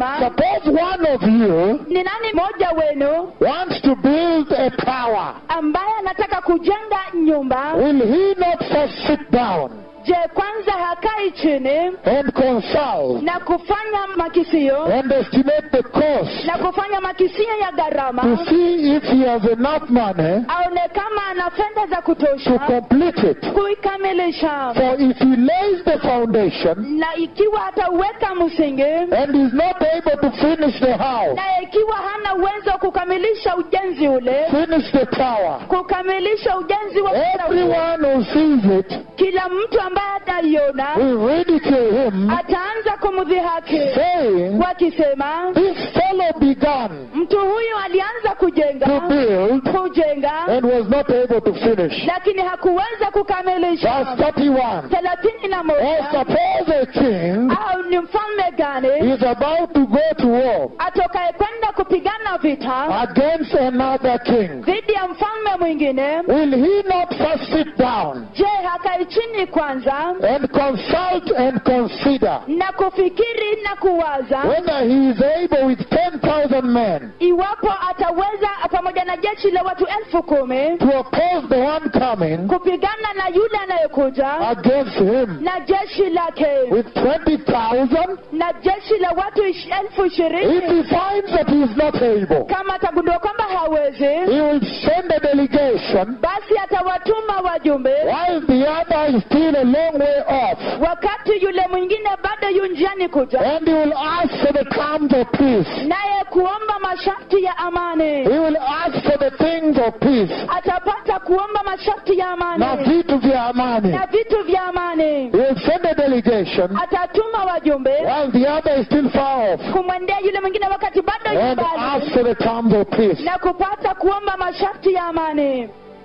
akasema suppose one of you ni nani mmoja wenu wants to build a tower. ambaye anataka kujenga nyumba Will he not first sit down je kwanza hakai chini and consult na kufanya makisio and estimate the cost na kufanya makisio ya to gharama see if he has enough money aone kama ana fedha za to kutosha complete it? kuikamilisha For if he lays the foundation na ikiwa atauweka msingi and is not able to finish the house, na ikiwa hana uwezo wa kukamilisha ujenzi ule finish the tower, kukamilisha ujenzi wa ukuta ule, everyone who sees it kila mtu ambaye ataiona will ridicule him, ataanza kumdhihaki saying, wakisema This fellow began mtu huyu alianza to kujenga build kujenga and was not able to finish. lakini hakuweza kukamilisha Verse 31. thelathini na Or moja suppose a king au ni mfalme gani is about to go to war atokaye kwenda kupigana vita against another king. dhidi ya mfalme mwingine Will he not first sit down je hakai chini kwanza and consult and consider na kufikiri na kuwaza whether he is able with 10,000 men iwapo ataweza pamoja na jeshi la watu elfu kumi to oppose the one coming kupigana na yule anayekuja against him na jeshi lake with 20,000? na jeshi la watu ish- elfu If ishirini he finds that he is not able, kama atagundua kwamba hawezi he will send a delegation basi atawatuma wajumbe while the other is still a long way off. wakati yule mwingine bado yu njiani kuja And he will ask for the terms of peace. naye kuomba masharti ya amani He will ask for the things of peace. atapata kuomba masharti ya Na amani vitu vya amani. na vitu vya amani He will send a delegation atatuma wajumbe while the other is still far off. kumwendea yule mwingine wakati bado yu And ask mbali for the terms of peace. na kupata kuomba masharti ya amani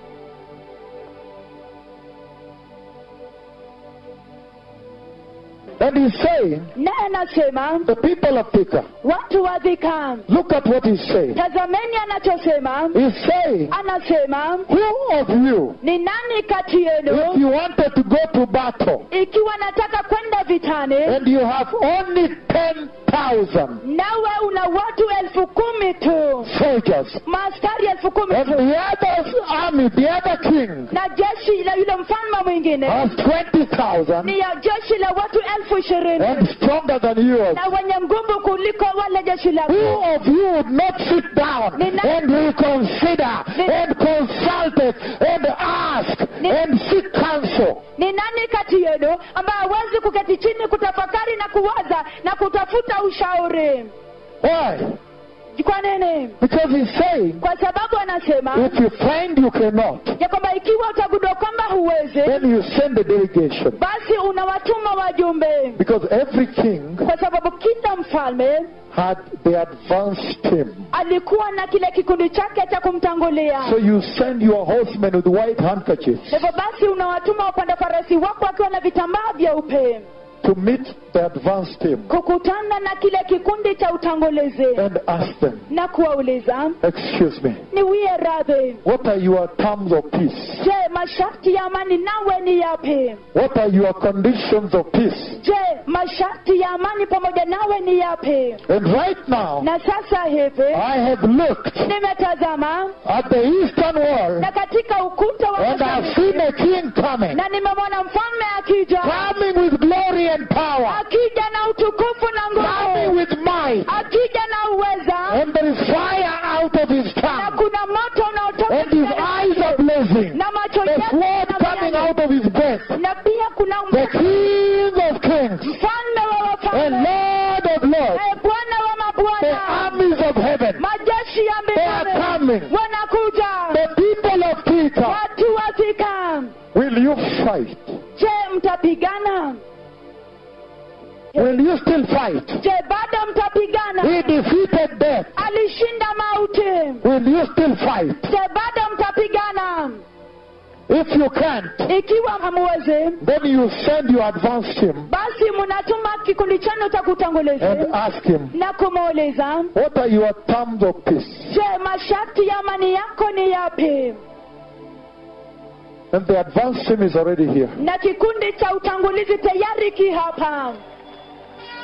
And he's saying, naye anasema the people of Thika, watu wa dhika look at what he's saying. tazameni anachosema He's saying, anasema who of you, ni nani kati if yenu you wanted to go to battle ikiwa nataka kwenda vitani and you have only 10,000 nawe una watu elfu kumi tu soldiers maaskari elfu kumi and tu the other army, the other king na jeshi la yule mfalme mwingine has 20,000 ni ya jeshi la watu elfu ishirini and stronger than yours, na wenye nguvu kuliko wale jeshi who lako of you would not sit down and reconsider and consult it and ask and seek counsel? ni nani kati yenu ambaye hawezi kuketi chini kutafakari na kuwaza na kutafuta ushauri Why? kwa nini Because he's saying, kwa sababu anasema if you find you cannot, ya kwamba ikiwa utagundua kwamba huwezi then you send a delegation. basi unawatuma wajumbe Because every king kwa sababu kila mfalme had the advance team. alikuwa na kile kikundi chake cha kumtangulia So you send your horsemen with white handkerchiefs hivyo basi unawatuma wapanda farasi wako wakiwa na vitambaa vyeupe to meet the advance team kukutana na kile kikundi cha utangulizi and ask them, na kuwauliza excuse me, niwie radhi what are your terms of peace? je masharti ya amani nawe ni yapi What are your conditions of peace? je masharti ya amani pamoja nawe ni yapi And right now, na sasa hivi I have looked nimetazama at the eastern wall na katika ukuta wa and I've mashariki, seen a king coming, na nimemwona mfalme akija coming with glory and power, akija na utukufu na coming nguvu with might, akija na uweza and there is fire out of his na tongue, kuna moto unaotoka and his eyes are blazing, na macho the yake sword coming yanang'aa. out of his breast, na pia kuna the king of kings mfalme wa and wafalme lord of lords, naye bwana wa the mabwana armies of heaven, majeshi ya they are mbinguni coming. wanakuja The people of Peter, watu wafika will you fight? je mtapigana Will you still fight? je bado mtapigana He defeated death. alishinda mauti Will you still fight? je bado mtapigana If you can't, ikiwa hamuwezi then you send your advance team basi mnatuma kikundi chenu cha and kutangulizi ask him, na kumuuliza what are your terms of peace? je masharti ya amani yako ni yapi And the advance team is already here. na kikundi cha utangulizi tayari ki hapa